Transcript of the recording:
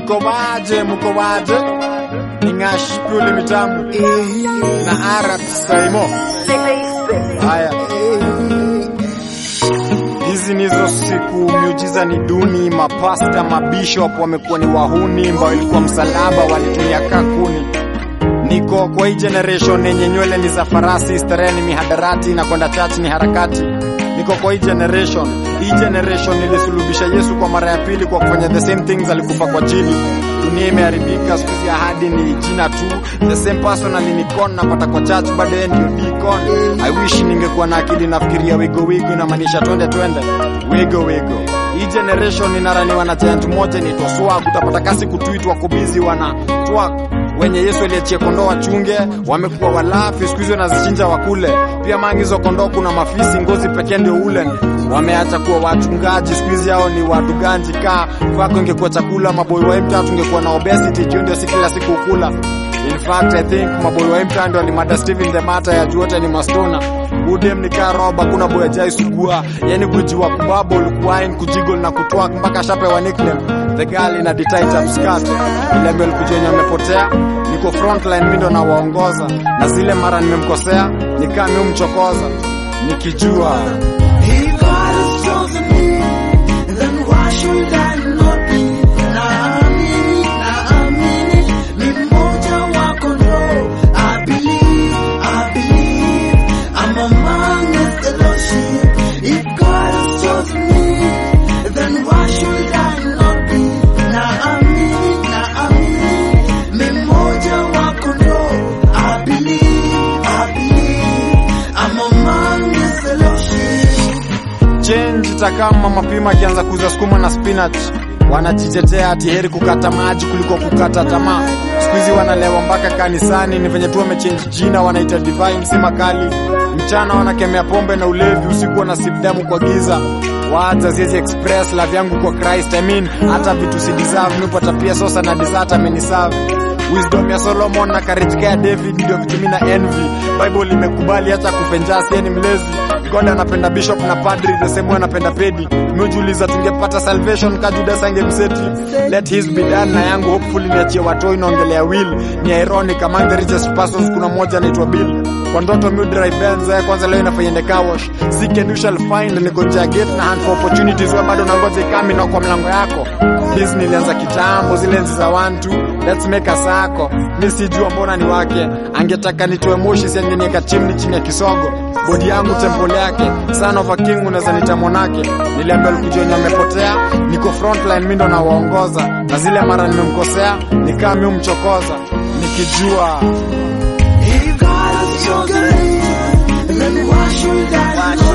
Mko waje, mko waje? Ni Ng'ash Pule Mitamu na Arat Saimo. Haya, hizi nizo siku, miujiza ni duni. Mapasta, mabishop wamekuwa ni wahuni, ambao ilikuwa msalaba walitumia kakuni. Niko kwa hii generation yenye nywele ni za farasi, starehe ni mihadarati na kwenda church ni harakati. Niko kwa hii generation, hii generation ilisulubisha Yesu kwa mara ya pili kwa kufanya the same things, alikufa kwa chini. Dunia imeharibika, siku hizi ahadi ni jina tu. The same person alinikon napata kwa church, bado yeye ndio deacon. I wish ningekuwa na akili nafikiria wigo wigo, inamaanisha twende twende wigo wigo. Hii generation inaraniwa na giant moja inaitwa swag. Utapata kasi kutuitwa kubizi wana swag wenye Yesu aliachia kondoo wachunge, wamekuwa walafi, siku hizi wanazichinja wakule. Pia mangizo kondoo kuna mafisi, ngozi pekee ndio ule. Wameacha kuwa wachungaji, siku hizi hao ni waduganji. Kaa kwako ingekuwa chakula, maboi wa mtaa tungekuwa na obesity, juu ndio si kila siku ukula. In fact I think maboi wa mtaa ndio alimada Steven the Mata ya juu wote ni mastona udem ni karoba, kuna boya jai sugua, yani kujiwa kubabo kuwine kujigol na kutwak mpaka shapewa nickname the girl in a tight up skirt. Ile mbele kujenye amepotea, niko frontline, mimi ndo nawaongoza, na zile mara nimemkosea nikaa mimi mchokoza, nikijua If God has chosen me, then why should I not be? Naamini, naamini, ni mmoja wa kondoo. I believe, I believe, I'm among the lost sheep. If God has chosen me, then why should I not be? Naamini, naamini, ni mmoja wa kondoo. I believe, I believe, I'm among the lost sheep. change itakama mapima akianza kuuza sukuma na spinach wanajitetea ati heri kukata maji kuliko kukata tamaa. Siku hizi wanalewa mpaka kanisani, ni venye tu wamechange jina, wanaita divine, si makali. Mchana wanakemea pombe na ulevi, usiku wanasip damu kwa giza. Waza ziezi express love yangu kwa Christ, I mean hata vitu si deserve, nipata pia sosa na dessert ameniserve wisdom ya Solomon na courage ya David ndio vitu mimi na envy. Bible imekubali hata kupenjasi, yeye ni mlezi. God anapenda bishop na padri, the same way anapenda pedi. Miujiuliza tungepata salvation ka Judas angemseti. Let his be done na yangu hopefully niachie watoi naongelea will. Ni ironic among the richest persons kuna mmoja anaitwa Bill. Kwa ndoto mi drive Benz ya kwanza leo inafanya ende car wash. Seek and you shall find, niko nje ya gate na hunt for opportunities, wewe bado unangoja ikame na kwa mlango yako. Disney ilianza kitambo, zile enzi za one two, let's make a sako. Mi sijua mbona ni wake, angetaka nitoe moshi, si angenieka chimni chini ya kisogo. Bodi yangu temple yake, son of a king, unaweza nita monake. Niliambia Lukujonyo amepotea, niko frontline, mi ndo nawaongoza, na zile mara nimemkosea, nikaa mi umchokoza, nikijua If God has chosen me, then why should I not